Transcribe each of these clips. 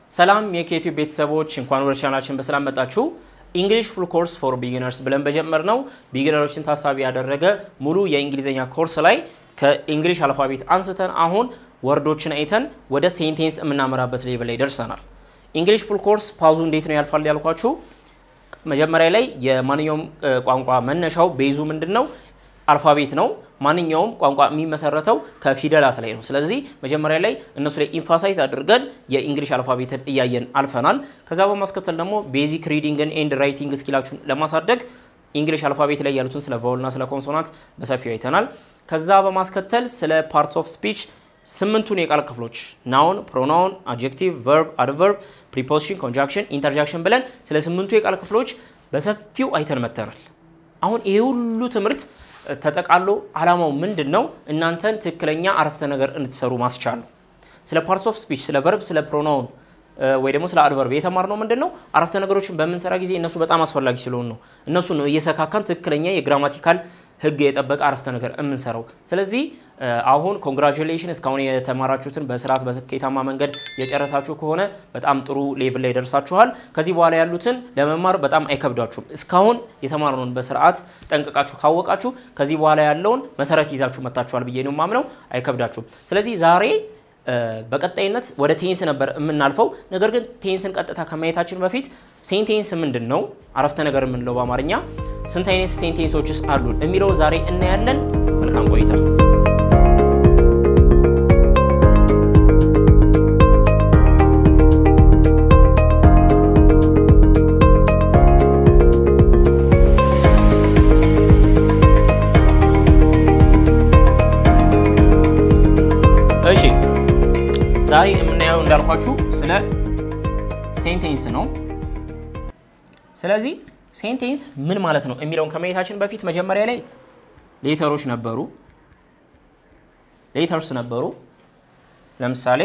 ሰላም የኬቲዩብ ቤተሰቦች እንኳን ወደ ቻናላችን በሰላም መጣችሁ። ኢንግሊሽ ፉል ኮርስ ፎር ቢጊነርስ ብለን በጀመርነው ቢጊነሮችን ታሳቢ ያደረገ ሙሉ የእንግሊዝኛ ኮርስ ላይ ከኢንግሊሽ አልፋቤት አንስተን አሁን ወርዶችን አይተን ወደ ሴንቴንስ የምናመራበት ሌቭል ላይ ደርሰናል። ኢንግሊሽ ፉል ኮርስ ፓዙ እንዴት ነው ያልፋል ያልኳችሁ መጀመሪያ ላይ የማንኛውም ቋንቋ መነሻው ቤዙ ምንድን ነው? አልፋቤት ነው። ማንኛውም ቋንቋ የሚመሰረተው ከፊደላት ላይ ነው። ስለዚህ መጀመሪያ ላይ እነሱ ላይ ኢንፋሳይዝ አድርገን የኢንግሊሽ አልፋቤትን እያየን አልፈናል። ከዛ በማስከተል ደግሞ ቤዚክ ሪዲንግን ኤንድ ራይቲንግ ስኪላችሁን ለማሳደግ ኢንግሊሽ አልፋቤት ላይ ያሉትን ስለ ቫውልና ስለ ኮንሶናንት በሰፊው አይተናል። ከዛ በማስከተል ስለ ፓርትስ ኦፍ ስፒች ስምንቱን የቃል ክፍሎች ናውን፣ ፕሮናውን፣ አድጀክቲቭ፣ ቨርብ፣ አድቨርብ፣ ፕሪፖዚሽን፣ ኮንጃክሽን፣ ኢንተርጃክሽን ብለን ስለ ስምንቱ የቃል ክፍሎች በሰፊው አይተን መተናል። አሁን ይህ ሁሉ ትምህርት ተጠቃሎ አላማው ምንድን ነው? እናንተን ትክክለኛ አረፍተ ነገር እንድትሰሩ ማስቻል ነው። ስለ ፓርትስ ኦፍ ስፒች፣ ስለ ቨርብ፣ ስለ ፕሮናውን ወይ ደግሞ ስለ አድቨርብ የተማርነው ምንድን ነው? አረፍተ ነገሮችን በምንሰራ ጊዜ እነሱ በጣም አስፈላጊ ስለሆኑ ነው። እነሱ ነው እየሰካካን ትክክለኛ የግራማቲካል ሕግ የጠበቀ አረፍተ ነገር የምንሰራው። ስለዚህ አሁን ኮንግራጁሌሽን እስካሁን የተማራችሁትን በስርዓት በስኬታማ መንገድ የጨረሳችሁ ከሆነ በጣም ጥሩ ሌቭል ላይ ደርሳችኋል። ከዚህ በኋላ ያሉትን ለመማር በጣም አይከብዳችሁም። እስካሁን የተማርነውን በስርዓት ጠንቅቃችሁ ካወቃችሁ ከዚህ በኋላ ያለውን መሰረት ይዛችሁ መታችኋል ብዬ ነው የማምነው። አይከብዳችሁም። ስለዚህ ዛሬ በቀጣይነት ወደ ቴንስ ነበር የምናልፈው። ነገር ግን ቴንስን ቀጥታ ከማየታችን በፊት ሴንቴንስ ምንድን ነው፣ አረፍተ ነገር የምንለው በአማርኛ ስንት አይነት ሴንቴንሶችስ አሉን የሚለው ዛሬ እናያለን። መልካም ቆይታ። እሺ ዛሬ የምናየው እንዳልኳችሁ ስለ ሴንቴንስ ነው። ስለዚህ ሴንቴንስ ምን ማለት ነው የሚለውን ከማየታችን በፊት መጀመሪያ ላይ ሌተሮች ነበሩ፣ ሌተርስ ነበሩ። ለምሳሌ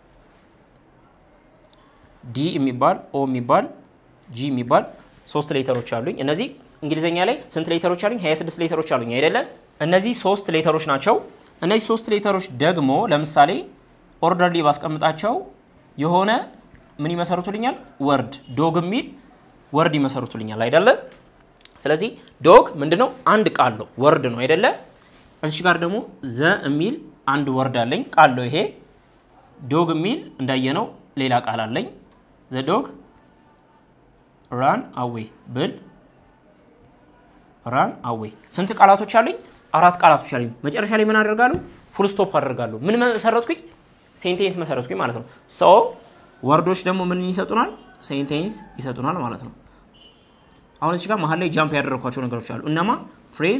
ዲ የሚባል ኦ የሚባል ጂ የሚባል ሶስት ሌተሮች አሉኝ። እነዚህ እንግሊዝኛ ላይ ስንት ሌተሮች አሉኝ? 26 ሌተሮች አሉኝ አይደለም? እነዚህ ሶስት ሌተሮች ናቸው። እነዚህ ሶስት ሌተሮች ደግሞ ለምሳሌ ኦርደርሊ ባስቀምጣቸው የሆነ ምን ይመሰርቱልኛል? ወርድ ዶግ የሚል ወርድ ይመሰርቱልኛል አይደለ? ስለዚህ ዶግ ምንድነው? አንድ ቃል ነው፣ ወርድ ነው አይደለ? እዚች ጋር ደግሞ ዘ የሚል አንድ ወርድ አለኝ፣ ቃል ነው ይሄ። ዶግ የሚል እንዳየነው ሌላ ቃል አለኝ። ዘ ዶግ ራን አዌ ብል ራን አዌ። ስንት ቃላቶች አሉኝ? አራት ቃላቶች አሉኝ። መጨረሻ ላይ ምን አደርጋለሁ? ፉል ስቶፕ አደርጋለሁ። ምን መሰረትኩኝ? ሴንቴንስ መሰረትኩኝ ማለት ነው። ሶ ወርዶች ደግሞ ምን ይሰጡናል? ሴንቴንስ ይሰጡናል ማለት ነው። አሁን እዚህ ጋር መሀል ላይ ጃምፕ ያደረግኳቸው ነገሮች አሉ። እነማ ፍሬዝ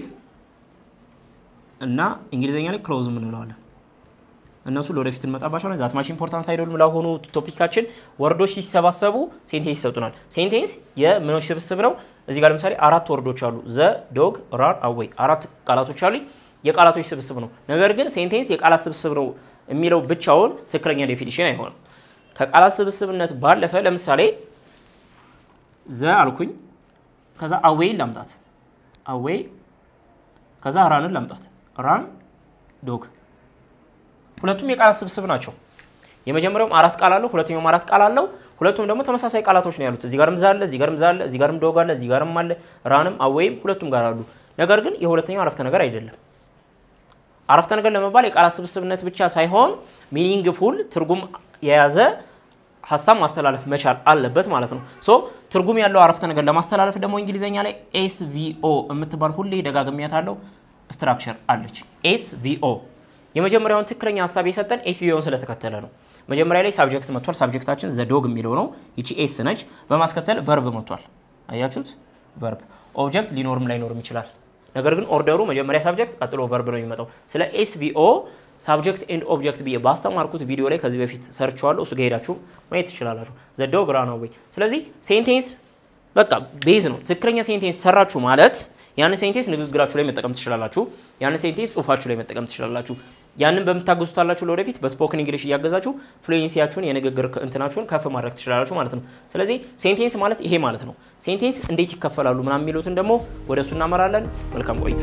እና እንግሊዝኛ ላይ ክሎዝ እንለዋለን። እነሱ ለወደፊት እንመጣባቸዋለን። ዛት ማች ኢምፖርታንት አይደሉም። ለአሁኑ ቶፒካችን ወርዶች ሲሰባሰቡ ሴንቴንስ ይሰጡናል። ሴንቴንስ የምኖች ስብስብ ነው። እዚህ ጋር ለምሳሌ አራት ወርዶች አሉ። ዘ ዶግ ራን አዌይ አራት ቃላቶች አሉ። የቃላቶች ስብስብ ነው። ነገር ግን ሴንቴንስ የቃላት ስብስብ ነው የሚለው ብቻውን ትክክለኛ ዴፊኒሽን አይሆንም። ከቃላት ስብስብነት ባለፈ ለምሳሌ ዘ አልኩኝ፣ ከዛ አዌይ ላምጣት፣ አዌይ ከዛ ራንን ላምጣት፣ ራን ዶግ። ሁለቱም የቃላት ስብስብ ናቸው። የመጀመሪያውም አራት ቃል አለው፣ ሁለተኛውም አራት ቃል አለው። ሁለቱም ደግሞ ተመሳሳይ ቃላቶች ነው ያሉት። እዚህ ጋርም ዛ አለ፣ እዚህ ጋርም ዛ አለ፣ እዚህ ጋርም ዶግ አለ፣ እዚህ ጋርም አለ፣ ራንም አዌይም ሁለቱም ጋር አሉ። ነገር ግን የሁለተኛው አረፍተ ነገር አይደለም። አረፍተ ነገር ለመባል የቃላት ስብስብነት ብቻ ሳይሆን ሚኒንግ ፉል ትርጉም የያዘ ሀሳብ ማስተላለፍ መቻል አለበት ማለት ነው። ሶ ትርጉም ያለው አረፍተ ነገር ለማስተላለፍ ደግሞ እንግሊዝኛ ላይ ኤስቪኦ የምትባል ሁሌ ደጋግሚያታለሁ ስትራክቸር አለች። ኤስቪኦ የመጀመሪያውን ትክክለኛ ሀሳብ የሰጠን ኤስቪኦን ስለተከተለ ነው። መጀመሪያ ላይ ሳብጀክት መጥቷል። ሳብጀክታችን ዘዶግ የሚለው ነው። ይቺ ኤስ ነች። በማስከተል ቨርብ መጥቷል። አያችሁት? ቨርብ ኦብጀክት ሊኖርም ላይኖርም ይችላል። ነገር ግን ኦርደሩ መጀመሪያ ሳብጀክት ቀጥሎ ቨርብ ነው የሚመጣው። ስለ ኤስቪኦ ሳብጀክት ኤንድ ኦብጀክት ብዬ ባስተማርኩት ቪዲዮ ላይ ከዚህ በፊት ሰርቸዋለሁ። እሱ ሄዳችሁ ማየት ትችላላችሁ። ዘዶግ ራን አዌይ። ስለዚህ ሴንቴንስ በቃ ቤዝ ነው። ትክክለኛ ሴንቴንስ ሰራችሁ ማለት ያንን ሴንቴንስ ንግግራችሁ ላይ መጠቀም ትችላላችሁ። ያንን ሴንቴንስ ጽሁፋችሁ ላይ መጠቀም ትችላላችሁ። ያንን በምታገዙታላችሁ ለወደፊት በስፖክን እንግሊሽ እያገዛችሁ ፍሉዌንሲያችሁን የንግግር እንትናችሁን ከፍ ማድረግ ትችላላችሁ ማለት ነው። ስለዚህ ሴንቴንስ ማለት ይሄ ማለት ነው። ሴንቴንስ እንዴት ይከፈላሉ ምናምን የሚሉትን ደግሞ ወደ እሱ እናመራለን። መልካም ቆይታ።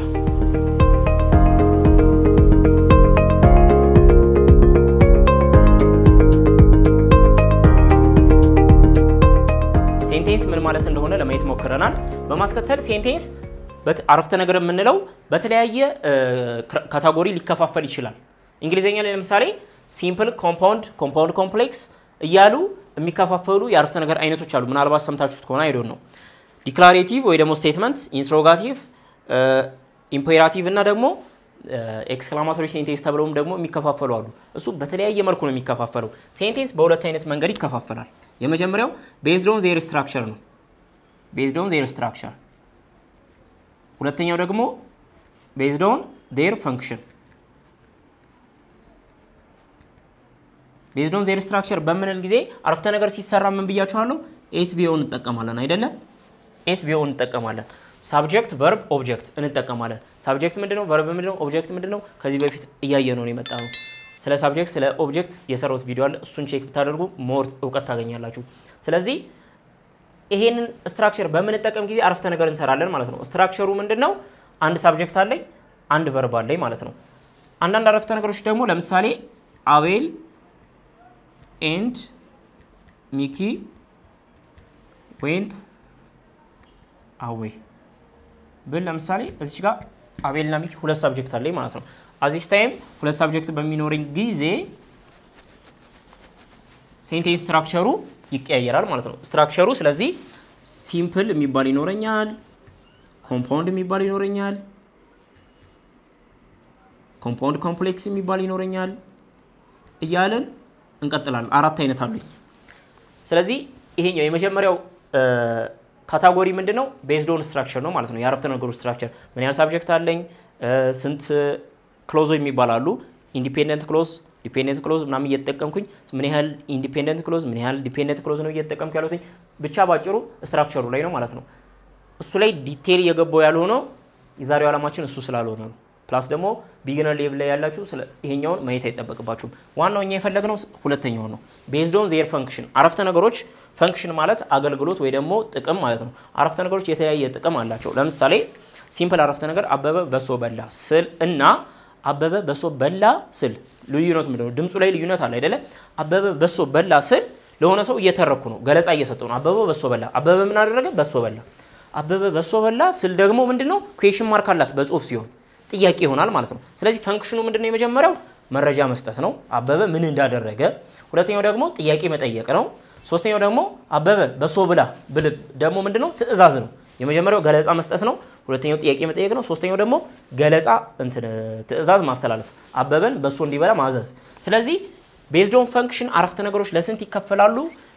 ሴንቴንስ ምን ማለት እንደሆነ ለማየት ሞክረናል። በማስከተል ሴንቴንስ አረፍተ ነገር የምንለው በተለያየ ካታጎሪ ሊከፋፈል ይችላል። እንግሊዝኛ ላይ ለምሳሌ ሲምፕል፣ ኮምፓውንድ፣ ኮምፓውንድ ኮምፕሌክስ እያሉ የሚከፋፈሉ የአረፍተ ነገር አይነቶች አሉ። ምናልባት ሰምታችሁት ከሆነ አይዶን ነው። ዲክላሬቲቭ ወይ ደግሞ ስቴትመንት፣ ኢንትሮጋቲቭ፣ ኢምፔራቲቭ እና ደግሞ ኤክስክላማቶሪ ሴንቴንስ ተብለውም ደግሞ የሚከፋፈሉ አሉ። እሱ በተለያየ መልኩ ነው የሚከፋፈለው። ሴንቴንስ በሁለት አይነት መንገድ ይከፋፈላል። የመጀመሪያው ቤዝድ ኦን ዜር ስትራክቸር ነው። ቤዝድ ኦን ዜር ስትራክቸር። ሁለተኛው ደግሞ ቤዝድ ኦን ዜር ፈንክሽን። ቤዝድ ኦን ዜር ስትራክቸር በምንል ጊዜ አረፍተ ነገር ሲሰራ ምን ብያችኋለሁ? ኤስቪኦ እንጠቀማለን አይደለም? ኤስቪኦ እንጠቀማለን። ሳብጀክት ቨርብ ኦብጀክት እንጠቀማለን። ሳብጀክት ምንድነው? ቨርብ ምንድነው? ኦብጀክት ምንድነው? ከዚህ በፊት እያየ ነው የመጣ ነው። ስለ ሳብጀክት ስለ ኦብጀክት የሰራሁት ቪዲዮ አለ። እሱን ቼክ ብታደርጉ ሞር እውቀት ታገኛላችሁ። ስለዚህ ይሄንን ስትራክቸር በምንጠቀም ጊዜ አረፍተ ነገር እንሰራለን ማለት ነው። ስትራክቸሩ ምንድን ነው? አንድ ሳብጀክት አለኝ፣ አንድ ቨርብ አለኝ ማለት ነው። አንዳንድ አረፍተ ነገሮች ደግሞ ለምሳሌ አቤል ኤንድ ሚኪ ዌንት አዌ ብል ለምሳሌ እዚች ጋር አቤልና ሚኪ ሁለት ሳብጀክት አለኝ ማለት ነው። አዚስ ታይም ሁለት ሳብጀክት በሚኖረኝ ጊዜ ሴንቴንስ ስትራክቸሩ ይቀያየራል ማለት ነው። ስትራክቸሩ ስለዚህ ሲምፕል የሚባል ይኖረኛል፣ ኮምፓውንድ የሚባል ይኖረኛል፣ ኮምፓውንድ ኮምፕሌክስ የሚባል ይኖረኛል እያለን እንቀጥላለን። አራት አይነት አሉኝ። ስለዚህ ይሄኛው የመጀመሪያው ካታጎሪ ምንድን ነው? ቤዝድ ኦን ስትራክቸር ነው ማለት ነው። የአረፍተ ነገሩ ስትራክቸር ምን ያህል ሳብጀክት አለኝ፣ ስንት ክሎዞ የሚባላሉ ኢንዲፔንደንት ክሎዝ ዲፔንደንት ክሎዝ ምናምን እየተጠቀምኩኝ ምን ያህል ኢንዲፔንደንት ክሎዝ ምን ያህል ዲፔንደንት ክሎዝ ነው እየተጠቀምኩ ያሉትኝ ብቻ ባጭሩ ስትራክቸሩ ላይ ነው ማለት ነው። እሱ ላይ ዲቴል እየገባው ያልሆነው የዛሬው ዓላማችን እሱ ስላልሆነ ነው። ፕላስ ደግሞ ቢግነር ሌቭል ላይ ያላችሁ ይሄኛውን ማየት አይጠበቅባችሁም። ዋናው እኛ የፈለግነው ሁለተኛው ነው። ቤዝድ ኦን ዜር ፈንክሽን አረፍተ ነገሮች ፈንክሽን ማለት አገልግሎት ወይ ደግሞ ጥቅም ማለት ነው። አረፍተ ነገሮች የተለያየ ጥቅም አላቸው። ለምሳሌ ሲምፕል አረፍተ ነገር አበበ በሶ በላ ስል እና አበበ በሶ በላ ስል ልዩነት ምንድን ነው? ድምፁ ላይ ልዩነት አለ አይደለ? አበበ በሶ በላ ስል ለሆነ ሰው እየተረኩ ነው፣ ገለጻ እየሰጠው ነው። አበበ በሶ በላ። አበበ ምን አደረገ? በሶ በላ። አበበ በሶ በላ ስል ደግሞ ምንድን ነው? ኩዌሽን ማርክ አላት በጽሁፍ ሲሆን ጥያቄ ይሆናል ማለት ነው። ስለዚህ ፈንክሽኑ ምንድን ነው? የመጀመሪያው መረጃ መስጠት ነው፣ አበበ ምን እንዳደረገ። ሁለተኛው ደግሞ ጥያቄ መጠየቅ ነው። ሶስተኛው ደግሞ አበበ በሶ ብላ ብል ደግሞ ምንድን ነው? ትዕዛዝ ነው። የመጀመሪያው ገለጻ መስጠት ነው። ሁለተኛው ጥያቄ መጠየቅ ነው። ሶስተኛው ደግሞ ገለጻ እንትን ትዕዛዝ ማስተላለፍ፣ አበበን በሶ እንዲበላ ማዘዝ። ስለዚህ ቤዝድ ኦን ፈንክሽን አረፍተ ነገሮች ለስንት ይከፈላሉ?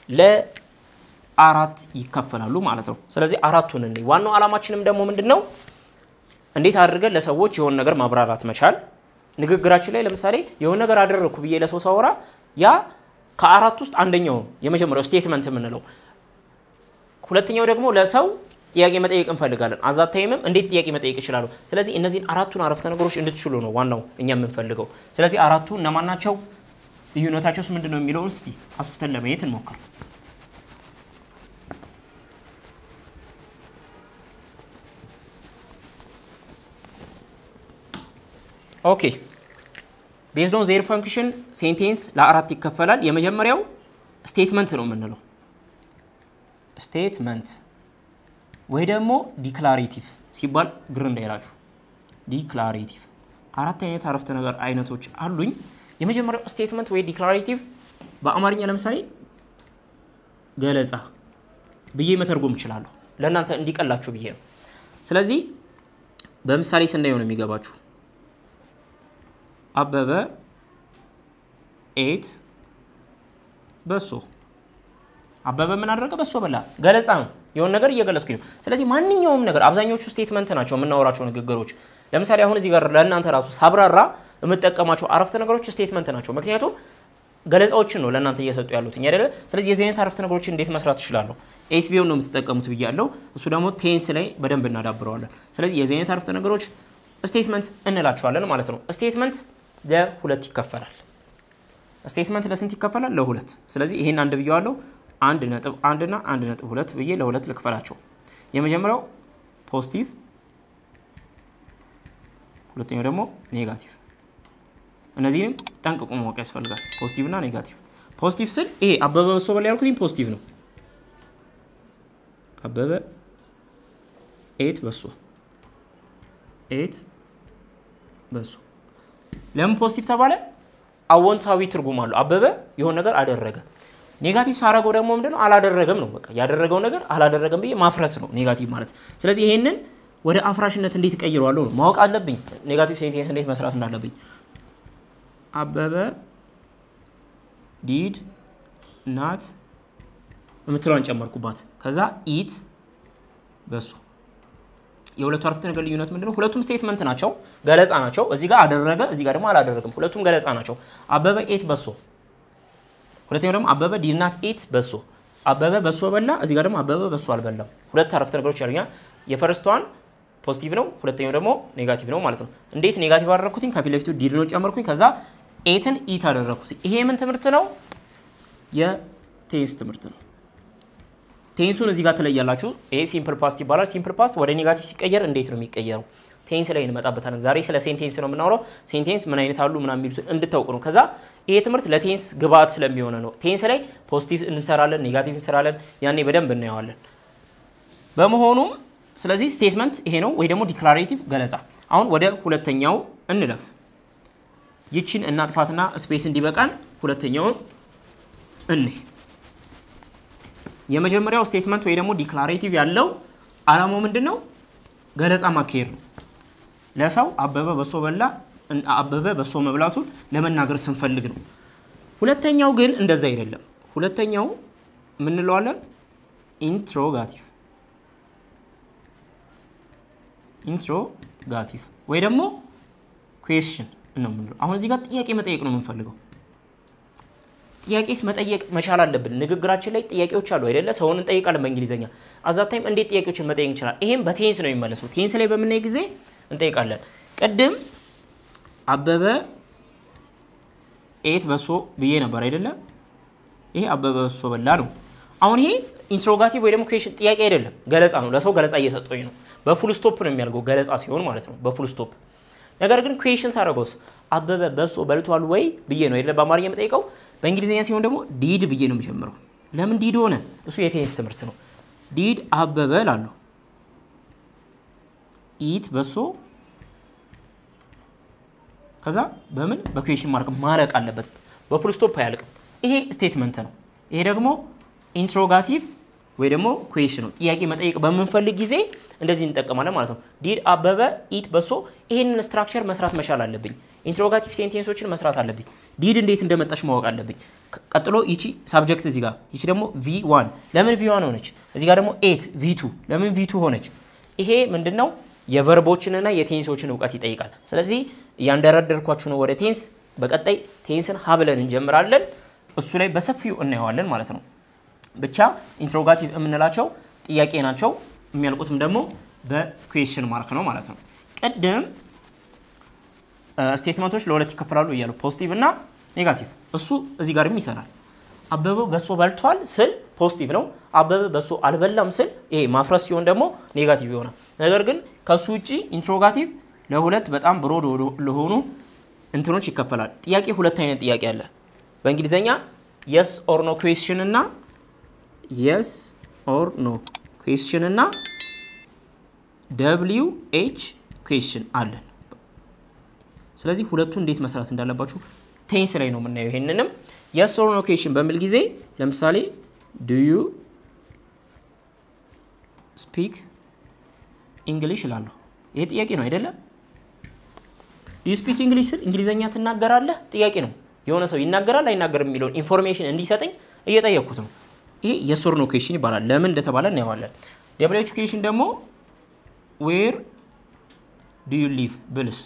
ለአራት ይከፈላሉ ማለት ነው። ስለዚህ አራቱን እንይ። ዋናው ዓላማችንም ደግሞ ምንድን ነው? እንዴት አድርገን ለሰዎች የሆነ ነገር ማብራራት መቻል። ንግግራችን ላይ ለምሳሌ የሆነ ነገር አደረግኩ ብዬ ለሰው ሳወራ ያ ከአራት ውስጥ አንደኛው የመጀመሪያው ስቴትመንት የምንለው ሁለተኛው ደግሞ ለሰው ጥያቄ መጠየቅ እንፈልጋለን። አዛት ታይምም እንዴት ጥያቄ መጠየቅ ይችላሉ? ስለዚህ እነዚህን አራቱን አረፍተ ነገሮች እንድትችሉ ነው ዋናው እኛ የምንፈልገው። ስለዚህ አራቱ እነማን ናቸው? ልዩነታቸውስ ምንድን ነው የሚለውን እስቲ አስፍተን ለማየት እንሞክር። ኦኬ ቤዝድ ኦን ዜር ፈንክሽን ሴንቴንስ ለአራት ይከፈላል። የመጀመሪያው ስቴትመንት ነው የምንለው ስቴትመንት ወይ ደግሞ ዲክላሬቲቭ ሲባል ግር እንዳይላችሁ። ዲክላሬቲቭ አራት አይነት አረፍተ ነገር አይነቶች አሉኝ። የመጀመሪያው ስቴትመንት ወይ ዲክላሬቲቭ በአማርኛ ለምሳሌ ገለጻ ብዬ መተርጎም እችላለሁ፣ ለእናንተ እንዲቀላችሁ ብዬ ነው። ስለዚህ በምሳሌ ስናየው ነው የሚገባችሁ። አበበ ኤት በሶ አበበ ምን አደረገ? በሶ በላ። ገለጻ ነው፣ የሆነ ነገር እየገለጽኩ ነው። ስለዚህ ማንኛውም ነገር አብዛኞቹ ስቴትመንት ናቸው የምናወራቸው ንግግሮች። ለምሳሌ አሁን እዚህ ጋር ለእናንተ ራሱ ሳብራራ የምጠቀማቸው አረፍተ ነገሮች ስቴትመንት ናቸው። ምክንያቱም ገለጻዎችን ነው ለእናንተ እየሰጡ ያሉት አይደለ? ስለዚህ የዚህ አይነት አረፍተ ነገሮችን እንዴት መስራት እችላለሁ? ኤስቢኦን ነው የምትጠቀሙት ብያለሁ። እሱ ደግሞ ቴንስ ላይ በደንብ እናዳብረዋለን። ስለዚህ የዚህ አይነት አረፍተ ነገሮች ስቴትመንት እንላቸዋለን ማለት ነው። ስቴትመንት ለሁለት ይከፈላል። ስቴትመንት ለስንት ይከፈላል? ለሁለት። ስለዚህ ይሄን አንድ ብየዋለሁ። አንድ ነጥብ አንድ እና አንድ ነጥብ ሁለት ብዬ ለሁለት ልክፈላቸው። የመጀመሪያው ፖዚቲቭ፣ ሁለተኛው ደግሞ ኔጋቲቭ። እነዚህንም ጠንቅቆ ማወቅ ያስፈልጋል። ፖዚቲቭ እና ኔጋቲቭ። ፖዚቲቭ ስል ይሄ አበበ በሶ በላ ያልኩት ፖዚቲቭ ነው። አበበ ኤት በሶ ኤት በሶ ለምን ፖዚቲቭ ተባለ? አዎንታዊ ትርጉም አለው። አበበ የሆነ ነገር አደረገ። ኔጋቲቭ ሳረገው ደግሞ ምንድነው? አላደረገም ነው። በቃ ያደረገው ነገር አላደረገም ብዬ ማፍረስ ነው ኔጋቲቭ ማለት። ስለዚህ ይሄንን ወደ አፍራሽነት እንዴት እቀይረዋለሁ ነው ማወቅ አለብኝ። ኔጋቲቭ ሴንቴንስ እንዴት መስራት እንዳለብኝ። አበበ ዲድ ናት የምትለዋን ጨመርኩባት። ከዛ ኢት በሱ የሁለቱ አረፍተ ነገር ልዩነት ምንድነው? ሁለቱም ስቴትመንት ናቸው፣ ገለጻ ናቸው። እዚህ ጋር አደረገ፣ እዚህ ጋር ደግሞ አላደረግም። ሁለቱም ገለጻ ናቸው። አበበ ኤት በሶ፣ ሁለተኛው ደግሞ አበበ ዲድ ናት ኤት በሶ። አበበ በሶ በላ፣ እዚህ ጋር ደግሞ አበበ በሶ አልበላም። ሁለት አረፍተ ነገሮች ያሉኛል። የፈረስቷን ፖዚቲቭ ነው፣ ሁለተኛው ደግሞ ኔጋቲቭ ነው ማለት ነው። እንዴት ኔጋቲቭ አደረግኩትኝ? ከፊት ለፊቱ ዲድ ነው ጨመርኩኝ። ከዛ ኤትን ኢት አደረግኩትኝ። ይሄ ምን ትምህርት ነው? የቴንስ ትምህርት ነው። ቴንሱን እዚህ ጋር ትለያላችሁ። ይሄ ሲምፕል ፓስት ይባላል። ሲምፕል ፓስት ወደ ኔጋቲቭ ሲቀየር እንዴት ነው የሚቀየረው? ቴንስ ላይ እንመጣበታለን። ዛሬ ስለ ሴንቴንስ ነው የምናወራው። ሴንቴንስ ምን አይነት አሉ ምናምን የሚሉትን እንድታውቁ ነው። ከዛ ይሄ ትምህርት ለቴንስ ግብአት ስለሚሆነ ነው። ቴንስ ላይ ፖዚቲቭ እንሰራለን፣ ኔጋቲቭ እንሰራለን። ያኔ በደንብ እናየዋለን። በመሆኑም ስለዚህ ስቴትመንት ይሄ ነው፣ ወይ ደግሞ ዲክላሬቲቭ ገለጻ። አሁን ወደ ሁለተኛው እንለፍ። ይችን እናጥፋትና ስፔስ እንዲበቃን ሁለተኛውን እንይ። የመጀመሪያው ስቴትመንት ወይ ደግሞ ዲክላሬቲቭ ያለው አላማው ምንድን ነው? ገለጻ ማካሄድ ነው። ለሰው አበበ በሶ በላ፣ አበበ በሶ መብላቱን ለመናገር ስንፈልግ ነው። ሁለተኛው ግን እንደዛ አይደለም። ሁለተኛው ምንለዋለን? ኢንትሮጋቲቭ ኢንትሮጋቲቭ ወይ ደግሞ ኩዌስችን ነው የምንለው። አሁን እዚህ ጋር ጥያቄ መጠየቅ ነው የምንፈልገው። ጥያቄስ መጠየቅ መቻል አለብን። ንግግራችን ላይ ጥያቄዎች አሉ አይደለ? ሰውን እንጠይቃለን በእንግሊዝኛ። አዛታይም እንዴት ጥያቄዎችን መጠየቅ እንችላል? ይሄም በቴንስ ነው የሚመለሰው። ቴንስ ላይ በምናይ ጊዜ እንጠይቃለን። ቅድም አበበ ኤት በሶ ብዬ ነበር አይደለ? ይሄ አበበ በሶ በላ ነው። አሁን ይሄ ኢንትሮጋቲቭ ወይ ደግሞ ኩዌሽን ጥያቄ አይደለም፣ ገለጻ ነው። ለሰው ገለጻ እየሰጠኝ ነው። በፉል ስቶፕ ነው የሚያደርገው ገለጻ ሲሆን ማለት ነው፣ በፉል ስቶፕ ነገር ግን ኩዌሽን ሳደርገውስ አበበ በሶ በልቷል ወይ ብዬ ነው አይደለ? በአማርኛ የምጠይቀው በእንግሊዝኛ ሲሆን ደግሞ ዲድ ብዬ ነው የሚጀምረው። ለምን ዲድ ሆነ? እሱ የቴንስ ትምህርት ነው። ዲድ አበበ ላለሁ ኢት በሶ ከዛ በምን በኩዌሽን ማርክ ማለቅ አለበት። በፉል ስቶፕ አያልቅም። ይሄ ስቴትመንት ነው። ይሄ ደግሞ ኢንትሮጋቲቭ ወይ ደግሞ ኩዌሽን ነው። ጥያቄ መጠየቅ በምንፈልግ ጊዜ እንደዚህ እንጠቀማለን ማለት ነው። ዲድ አበበ ኢት በሶ። ይሄንን ስትራክቸር መስራት መቻል አለብኝ። ኢንትሮጋቲቭ ሴንቴንሶችን መስራት አለብኝ። ዲድ እንዴት እንደመጣች ማወቅ አለብኝ። ቀጥሎ ይቺ ሳብጀክት እዚህ ጋር፣ ይቺ ደግሞ ቪ ዋን ለምን ቪ ዋን ሆነች? እዚህ ጋር ደግሞ ኤት ቪ ቱ ለምን ቪ ቱ ሆነች? ይሄ ምንድን ነው? የቨርቦችንና የቴንሶችን እውቀት ይጠይቃል። ስለዚህ እያንደረደርኳችሁ ነው ወደ ቴንስ። በቀጣይ ቴንስን ሀብለን እንጀምራለን። እሱ ላይ በሰፊው እናየዋለን ማለት ነው። ብቻ ኢንትሮጋቲቭ የምንላቸው ጥያቄ ናቸው። የሚያልቁትም ደግሞ በኩዌሽን ማርክ ነው ማለት ነው። ቅድም ስቴትመንቶች ለሁለት ይከፈላሉ እያሉ ፖዚቲቭ እና ኔጋቲቭ። እሱ እዚህ ጋርም ይሰራል። አበበ በሶ በልቷል ስል ፖዚቲቭ ነው። አበበ በሶ አልበላም ስል ይሄ ማፍረስ ሲሆን ደግሞ ኔጋቲቭ ይሆናል። ነገር ግን ከሱ ውጭ ኢንትሮጋቲቭ ለሁለት በጣም ብሮድ ለሆኑ እንትኖች ይከፈላል። ጥያቄ ሁለት አይነት ጥያቄ አለ በእንግሊዝኛ የስ ኦር ኖ ኩዌስችን እና የስ ኦር ኖ ኩዌስችን እና ደብሊው ኤች ኩዌስችን አለን። ስለዚህ ሁለቱ እንዴት መስራት እንዳለባችሁ ቴንስ ላይ ነው የምናየው። ይሄንንም የስ ኦር ኖ ኩዌስችን በሚል ጊዜ ለምሳሌ ዱ ዩ ስፒክ እንግሊሽ እላለሁ። ይሄ ጥያቄ ነው አይደለም? ዱ ዩ ስፒክ እንግሊሽ ስል እንግሊዝኛ ትናገራለህ ጥያቄ ነው። የሆነ ሰው ይናገራል አይናገርም የሚለውን ኢንፎርሜሽን እንዲሰጠኝ እየጠየቅኩት ነው። ይሄ የስ ኦር ኖ ኩዌስችን ይባላል። ለምን እንደተባለ እናየዋለን። ደብሊው ኤች ኩዌስችን ደግሞ ዌር ዱ ዩ ሊቭ ብልስ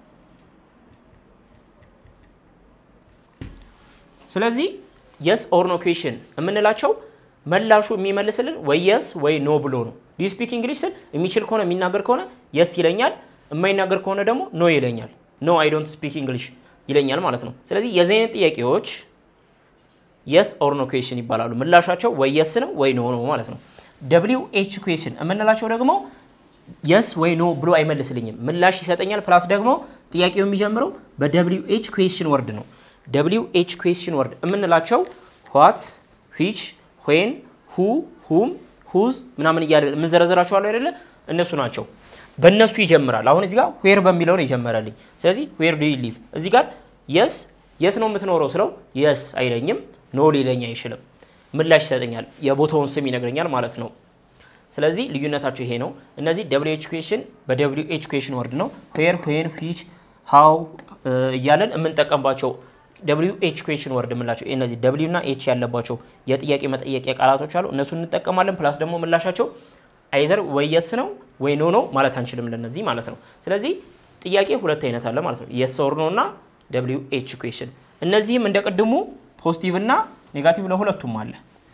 ስለዚህ የስ ኦር ኖ ኩዌስችን የምንላቸው መላሹ የሚመልስልን ወይ የስ ወይ ኖ ብሎ ነው። ዱ ዩ ስፒክ እንግሊሽ ስል የሚችል ከሆነ የሚናገር ከሆነ የስ ይለኛል፣ የማይናገር ከሆነ ደግሞ ኖ ይለኛል። ኖ አይ ዶንት ስፒክ እንግሊሽ ይለኛል ማለት ነው። ስለዚህ የዚህ አይነት ጥያቄዎች የስ ኦር ኖ ኩዌስችን ይባላሉ። ምላሻቸው ወይ የስ ነው ወይ ኖ ነው ማለት ነው። ደብሊው ኤች ኩዌስችን የምንላቸው ደግሞ የስ ወይ ኖ ብሎ አይመልስልኝም፣ ምላሽ ይሰጠኛል። ፕላስ ደግሞ ጥያቄው የሚጀምረው በደብሊው ኤች ኩዌስችን ወርድ ነው። ደብሊው ኤች ኩዌስችን ወርድ የምንላቸው ዋት፣ ዊች፣ ዌን፣ ሁ፣ ሁም፣ ሁዝ ምናምን እያለ የምንዘረዘራቸዋለሁ አይደለ? እነሱ ናቸው። በእነሱ ይጀምራል። አሁን እዚህ ጋር ዌር በሚለው ነው የጀመረልኝ። ስለዚህ ዌር ዱ ዩ ሊቭ እዚህ ጋር የስ የት ነው የምትኖረው ስለው የስ አይለኝም፣ ኖ ሊለኝ አይችልም። ምላሽ ይሰጠኛል፣ የቦታውን ስም ይነግረኛል ማለት ነው። ስለዚህ ልዩነታቸው ይሄ ነው። እነዚህ ደብሊው ኤች ኩዌሽን በደብሊው ኤች ኩዌሽን ወርድ ነው። ዌር፣ ዌን፣ ዊች፣ ሃው እያለን የምንጠቀምባቸው ደብሊው ኤች ኩዌሽን ወርድ የምንላቸው እነዚህ ደብሊው እና ኤች ያለባቸው የጥያቄ መጠየቂያ ቃላቶች አሉ። እነሱን እንጠቀማለን። ፕላስ ደግሞ ምላሻቸው አይዘር ወይ የስ ነው ወይ ኖ ነው ማለት አንችልም ለነዚህ ማለት ነው። ስለዚህ ጥያቄ ሁለት አይነት አለ ማለት ነው። የስ ኦር ኖ እና ደብሊው ኤች ኩዌሽን። እነዚህም እንደ ቅድሙ ፖዚቲቭ እና ኔጋቲቭ ለሁለቱም አለ።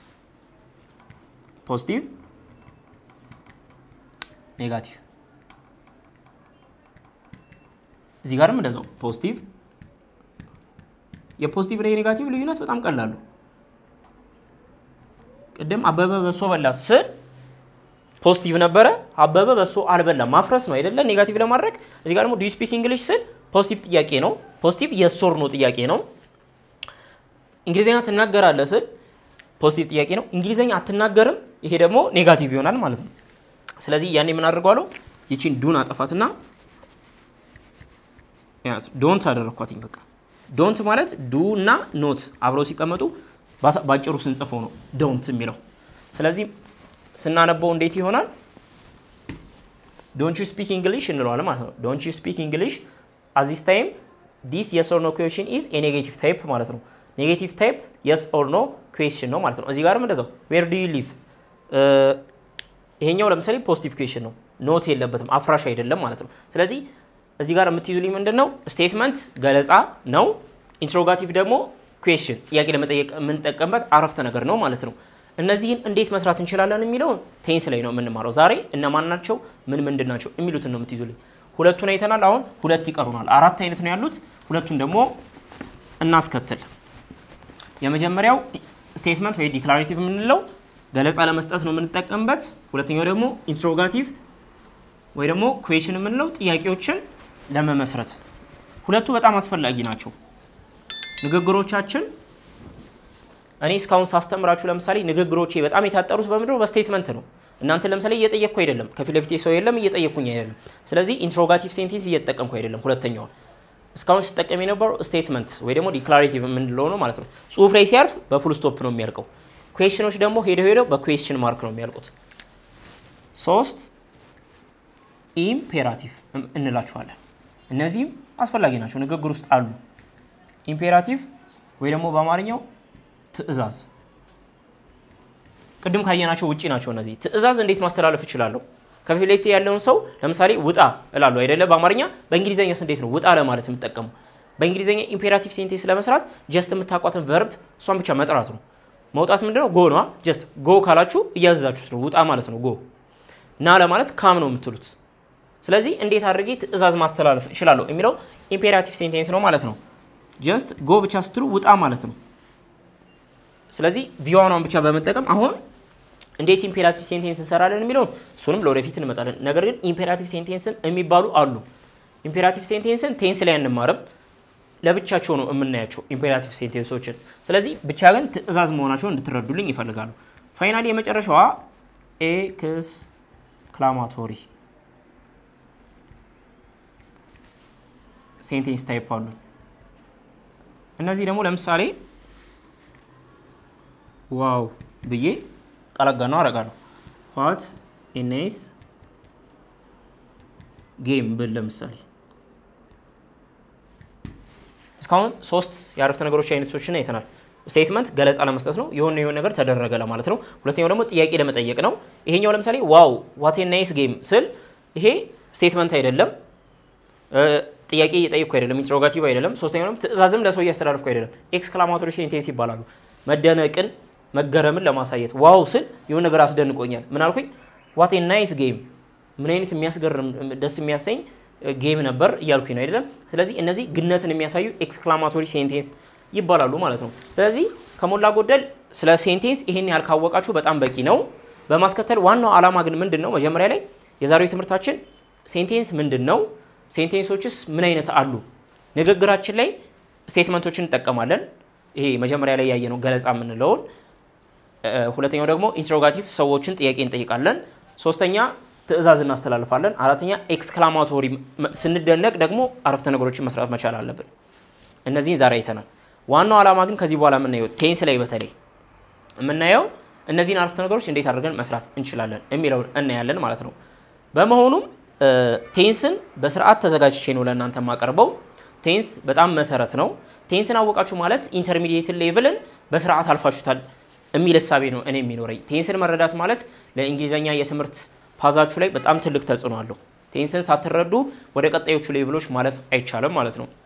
ፖዚቲቭ ኔጋቲቭ እዚህ ጋርም እንደዛው ፖዚቲቭ። የፖዚቲቭ እና የኔጋቲቭ ልዩነት በጣም ቀላሉ ቅድም አበበ በሶ በላ ስል ፖዚቲቭ ነበረ። አበበ በሶ አልበላም ማፍረስ ነው አይደለ? ኔጋቲቭ ለማድረግ እዚህ ጋር ደግሞ ዱ ዩ ስፒክ እንግሊሽ ስል ፖዚቲቭ ጥያቄ ነው። ፖዚቲቭ የስ ኦር ኖ ጥያቄ ነው። እንግሊዝኛ ትናገራለህ ስል ፖዚቲቭ ጥያቄ ነው። እንግሊዝኛ አትናገርም፣ ይሄ ደግሞ ኔጋቲቭ ይሆናል ማለት ነው። ስለዚህ ያኔ ምን አድርገዋለሁ? ይቺን ዱን አጠፋትና ዶንት አደረግኳትኝ። በቃ ዶንት ማለት ዱ እና ኖት አብረው ሲቀመጡ ባጭሩ ስንጽፈው ነው ዶንት የሚለው። ስለዚህ ስናነበው እንዴት ይሆናል? ዶንት ዩ ስፒክ እንግሊሽ እንለዋለን ማለት ነው። ዶንት ዩ ስፒክ እንግሊሽ አት ዚስ ታይም ዲስ የስ ኦር ኖ ኩዌሽን ኢዝ ኤ ኔጌቲቭ ታይፕ ማለት ነው። ኔጌቲቭ ታይፕ የስ ኦር ኖ ኩዌሽን ነው ማለት ነው። እዚህ ጋርም እንደዛው ዌር ዱ ዩ ሊቭ ይሄኛው ለምሳሌ ፖዚቲቭ ኩዌሽን ነው፣ ኖት የለበትም አፍራሽ አይደለም ማለት ነው። ስለዚህ እዚህ ጋር የምትይዙልኝ ምንድን ነው? ስቴትመንት ገለጻ ነው። ኢንትሮጋቲቭ ደግሞ ኩዌሽን ጥያቄ ለመጠየቅ የምንጠቀምበት አረፍተ ነገር ነው ማለት ነው። እነዚህን እንዴት መስራት እንችላለን የሚለውን ቴንስ ላይ ነው የምንማረው ዛሬ። እነማን ናቸው፣ ምን ምንድን ናቸው የሚሉትን ነው የምትይዙልኝ። ሁለቱን አይተናል። አሁን ሁለት ይቀሩናል። አራት አይነት ነው ያሉት። ሁለቱን ደግሞ እናስከትል። የመጀመሪያው ስቴትመንት ወይ ዲክላሬቲቭ የምንለው ገለጻ ለመስጠት ነው የምንጠቀምበት። ሁለተኛው ደግሞ ኢንትሮጋቲቭ ወይ ደግሞ ኩዌሽን የምንለው ጥያቄዎችን ለመመስረት። ሁለቱ በጣም አስፈላጊ ናቸው። ንግግሮቻችን እኔ እስካሁን ሳስተምራችሁ ለምሳሌ ንግግሮቼ በጣም የታጠሩት በምንድነው? በስቴትመንት ነው። እናንተ ለምሳሌ እየጠየቅኩ አይደለም፣ ከፊት ለፊቴ ሰው የለም፣ እየጠየቅኩኝ አይደለም። ስለዚህ ኢንትሮጋቲቭ ሴንቴንስ እየተጠቀምኩ አይደለም። ሁለተኛውን እስካሁን ሲጠቀም የነበረው ስቴትመንት ወይ ደግሞ ዲክላሬቲቭ የምንለው ነው ማለት ነው። ጽሁፍ ላይ ሲያርፍ በፉል ስቶፕ ነው የሚያልቀው። ኩዌሽኖች ደግሞ ሄደው ሄደው በኩዌሽን ማርክ ነው የሚያልቁት። ሶስት ኢምፔራቲቭ እንላቸዋለን። እነዚህም አስፈላጊ ናቸው፣ ንግግር ውስጥ አሉ። ኢምፔራቲቭ ወይ ደግሞ በአማርኛው ትዕዛዝ ቅድም ካየናቸው ውጪ ናቸው። እነዚህ ትዕዛዝ እንዴት ማስተላለፍ እችላለሁ? ከፊት ለፊት ያለውን ሰው ለምሳሌ ውጣ እላለሁ አይደለ? በአማርኛ በእንግሊዝኛስ እንዴት ነው ውጣ ለማለት የምጠቀሙ? በእንግሊዝኛ ኢምፔራቲቭ ሴንቴንስ ለመስራት ጀስት የምታውቋትን ቨርብ እሷን ብቻ መጥራት ነው። መውጣት ምንድነው? ጎ ነዋ። ጀስት ጎ ካላችሁ እያዘዛችሁት ነው። ውጣ ማለት ነው። ጎ ና ለማለት ካም ነው የምትሉት። ስለዚህ እንዴት አድርጌ ትዕዛዝ ማስተላለፍ እችላለሁ የሚለው ኢምፔራቲቭ ሴንቴንስ ነው ማለት ነው። ጀስት ጎ ብቻ ስትሉ ውጣ ማለት ነው። ስለዚህ ቪዋኗን ብቻ በመጠቀም አሁን እንዴት ኢምፔራቲቭ ሴንቴንስ እንሰራለን የሚለውን እሱንም ለወደፊት እንመጣለን። ነገር ግን ኢምፔራቲቭ ሴንቴንስን የሚባሉ አሉ። ኢምፔራቲቭ ሴንቴንስን ቴንስ ላይ አንማርም፣ ለብቻቸው ነው የምናያቸው ኢምፔራቲቭ ሴንቴንሶችን። ስለዚህ ብቻ ግን ትዕዛዝ መሆናቸውን እንድትረዱልኝ ይፈልጋሉ። ፋይናሊ የመጨረሻዋ ኤክስክላማቶሪ ሴንቴንስ ታይፕ አሉ። እነዚህ ደግሞ ለምሳሌ ዋው ብዬ ቀለጋ ነው አረጋለሁ። ዋት ኢኔስ ጌም ብል ለምሳሌ እስካሁን ሶስት የአረፍተ ነገሮች አይነቶችን አይተናል። ስቴትመንት ገለጻ ለመስጠት ነው፣ የሆነ የሆነ ነገር ተደረገ ለማለት ነው። ሁለተኛው ደግሞ ጥያቄ ለመጠየቅ ነው። ይሄኛው ለምሳሌ ዋው ዋት ናይስ ጌም ስል ይሄ ስቴትመንት አይደለም፣ ጥያቄ እየጠየቅኩ አይደለም፣ ኢንትሮጋቲቭ አይደለም። ሶስተኛው ደግሞ ትዕዛዝም ለሰው እያስተላለፍኩ አይደለም። ኤክስክላማቶሪ ሴንቴንስ ይባላሉ። መደነቅን መገረምን ለማሳየት ዋው ስል የሆነ ነገር አስደንቆኛል። ምን አልኩኝ? ዋት ናይስ ጌም፣ ምን አይነት የሚያስገርም ደስ የሚያሰኝ ጌም ነበር እያልኩኝ ነው አይደለም። ስለዚህ እነዚህ ግነትን የሚያሳዩ ኤክስክላማቶሪ ሴንቴንስ ይባላሉ ማለት ነው። ስለዚህ ከሞላ ጎደል ስለ ሴንቴንስ ይሄን ያህል ካወቃችሁ በጣም በቂ ነው። በማስከተል ዋናው ዓላማ ግን ምንድን ነው? መጀመሪያ ላይ የዛሬው ትምህርታችን ሴንቴንስ ምንድን ነው፣ ሴንቴንሶችስ ምን አይነት አሉ፣ ንግግራችን ላይ ስቴትመንቶችን እንጠቀማለን። ይሄ መጀመሪያ ላይ ያየነው ገለጻ የምንለውን ሁለተኛው ደግሞ ኢንትሮጋቲቭ ሰዎችን ጥያቄ እንጠይቃለን። ሶስተኛ ትዕዛዝ እናስተላልፋለን። አራተኛ ኤክስክላማቶሪ ስንደነቅ ደግሞ አረፍተ ነገሮችን መስራት መቻል አለብን። እነዚህን ዛሬ አይተናል። ዋናው ዓላማ ግን ከዚህ በኋላ የምናየው ቴንስ ላይ በተለይ የምናየው እነዚህን አረፍተ ነገሮች እንዴት አድርገን መስራት እንችላለን የሚለውን እናያለን ማለት ነው። በመሆኑም ቴንስን በስርዓት ተዘጋጅቼ ነው ለእናንተ የማቀርበው። ቴንስ በጣም መሰረት ነው። ቴንስን አወቃችሁ ማለት ኢንተርሚዲየትን ሌቭልን በስርዓት አልፋችሁታል የሚል እሳቤ ነው እኔ የሚኖረኝ። ቴንስን መረዳት ማለት ለእንግሊዝኛ የትምህርት ፓዛችሁ ላይ በጣም ትልቅ ተጽዕኖ አለው። ቴንስን ሳትረዱ ወደ ቀጣዮቹ ሌቭሎች ማለፍ አይቻልም ማለት ነው።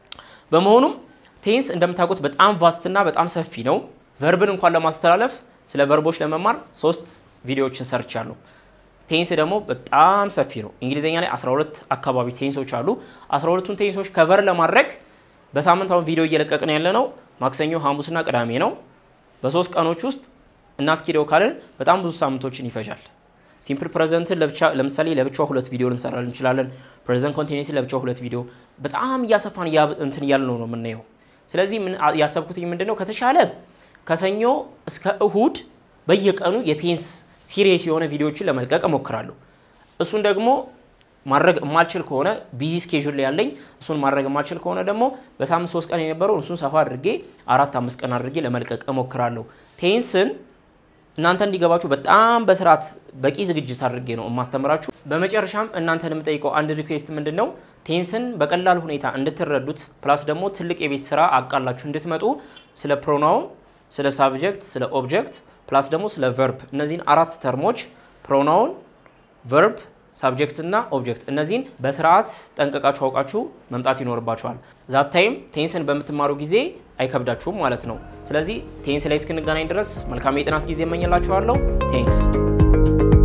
በመሆኑም ቴንስ እንደምታውቁት በጣም ቫስትና በጣም ሰፊ ነው። ቨርብን እንኳን ለማስተላለፍ ስለ ቨርቦች ለመማር ሶስት ቪዲዮዎችን ሰርቻለሁ። ቴንስ ደግሞ በጣም ሰፊ ነው። እንግሊዝኛ ላይ 12 አካባቢ ቴንሶች አሉ። 12ቱን ቴንሶች ከቨር ለማድረግ በሳምንት አሁን ቪዲዮ እየለቀቅን ያለ ነው ማክሰኞ፣ ሐሙስና ቅዳሜ ነው። በሶስት ቀኖች ውስጥ እናስኪደው ካልን በጣም ብዙ ሳምንቶችን ይፈጃል። ሲምፕል ፕሬዘንትን ለምሳሌ ለብቻው ሁለት ቪዲዮ ልንሰራ እንችላለን። ፕሬዘንት ኮንቲኒስ ለብቻው ሁለት ቪዲዮ በጣም እያሰፋን እንትን እያልን ነው ነው የምናየው። ስለዚህ ያሰብኩትኝ ምንድን ነው ከተቻለ ከሰኞ እስከ እሁድ በየቀኑ የቴንስ ሲሪየስ የሆነ ቪዲዮዎችን ለመልቀቅ እሞክራለሁ። እሱን ደግሞ ማድረግ የማልችል ከሆነ ቢዚ ስኬጁል ላይ ያለኝ እሱን ማድረግ የማልችል ከሆነ ደግሞ በሳምንት ሶስት ቀን የነበረው እሱን ሰፋ አድርጌ አራት አምስት ቀን አድርጌ ለመልቀቅ እሞክራለሁ። ቴንስን እናንተ እንዲገባችሁ በጣም በስርዓት በቂ ዝግጅት አድርጌ ነው የማስተምራችሁ። በመጨረሻም እናንተን የምጠይቀው አንድ ሪኩዌስት ምንድን ነው፣ ቴንስን በቀላል ሁኔታ እንድትረዱት ፕላስ ደግሞ ትልቅ የቤት ስራ አቃላችሁ እንድትመጡ ስለ ፕሮናውን፣ ስለ ሳብጀክት፣ ስለ ኦብጀክት ፕላስ ደግሞ ስለ ቨርብ እነዚህን አራት ተርሞች ፕሮናውን፣ ቨርብ፣ ሳብጀክት እና ኦብጀክት እነዚህን በስርዓት ጠንቀቃችሁ አውቃችሁ መምጣት ይኖርባችኋል። ዛት ታይም ቴንስን በምትማሩ ጊዜ አይከብዳችሁም ማለት ነው። ስለዚህ ቴንስ ላይ እስክንገናኝ ድረስ መልካም የጥናት ጊዜ እመኝላችኋለሁ። ቴንክስ